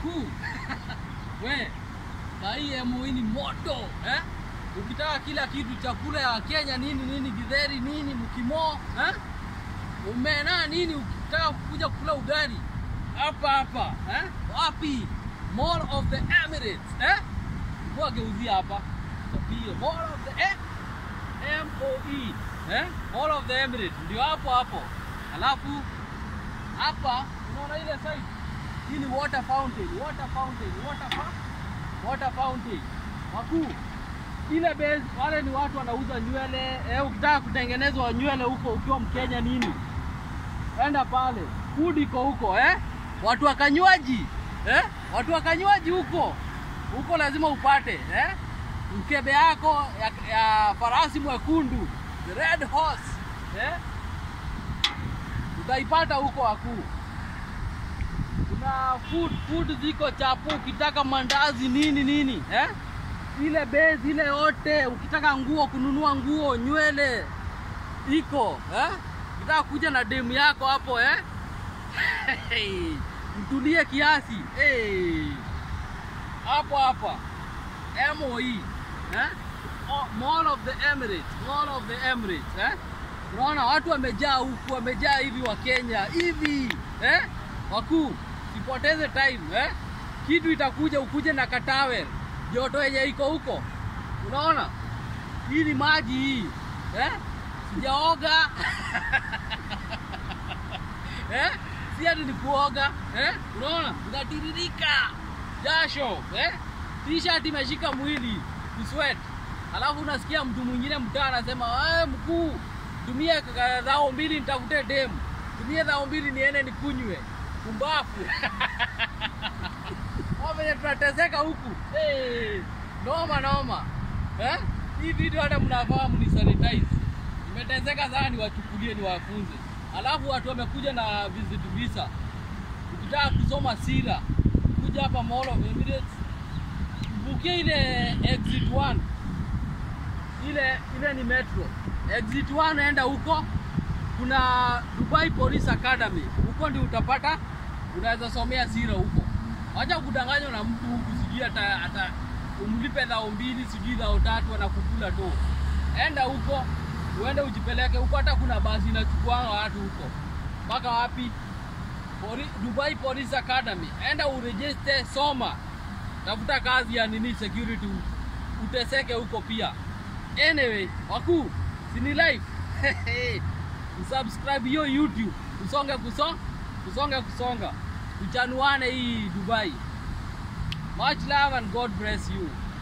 wakuu we na hii MOE ni moto eh? Ukitaka kila kitu chakula ya Kenya nini nini githeri nini mkimo eh? umena nini, ukitaka kuja kula ugali hapa hapa eh? Wapi? Mall of the Emirates eh? Kwa geuzia hapa Tapie Mall of the eh? MOE eh? Mall of the Emirates ndio hapo hapo, alafu hapa unaona ile side hii ni water fountain, water fountain, water fa water fountain. Wakuu, ile base wale ni watu wanauza nywele eh, ukitaka kutengenezwa nywele huko ukiwa Mkenya nini, enda pale, food iko huko eh, watu wakanywaji eh, watu wakanywaji huko huko lazima upate eh, mkebe yako ya, ya farasi mwekundu the red horse eh, utaipata huko wakuu kuna food food ziko chapo, ukitaka mandazi nini nini eh? ile base ile yote, ukitaka nguo kununua nguo nywele iko eh? ukitaka kuja na demu yako hapo eh? mtulie kiasi hey. hapo hapa MOE eh? O- Mall of the Emirates, Mall of the Emirates eh? Unaona watu wamejaa huku, wamejaa hivi wa Kenya hivi eh? Wakuu, sipoteze time eh? Kitu itakuja ukuje na katawe joto yenye iko huko, unaona hii ni maji hii eh? Sijaoga eh? Si ati ni kuoga eh? Unaona unatiririka jasho eh? T-shirt imeshika mwili kusweat, alafu unasikia mtu mwingine mtaa anasema "Eh, mkuu, tumie ka- dhao mbili nitafute demu, tumie dhao mbili niende nikunywe. Kumbafu Hawa venye tunateseka huku hey, noma noma eh? Hii video hata mnafaa mnisanitize. Nimeteseka sana, niwachukulie niwafunze. Alafu watu wamekuja na visit visa, ukitaka kusoma sira kuja hapa Mall of Emirates, bukia ile exit 1 ile ile ni metro exit 1 enda huko kuna Dubai Police Academy huko ndio utapata unaweza somea sira huko wacha kudanganywa na mtu huku sijui hata hata umlipe dhao mbili sijui dhao tatu anakukula tu enda huko uende ujipeleke huko hata kuna basi inachukua watu huko mpaka wapi Poli, Dubai Police Academy enda uregister soma tafuta kazi ya nini security uteseke huko pia anyway wakuu sini live usubscribe hiyo youtube usonge kuso usonge kusonga tuchanuane hii dubai much love and god bless you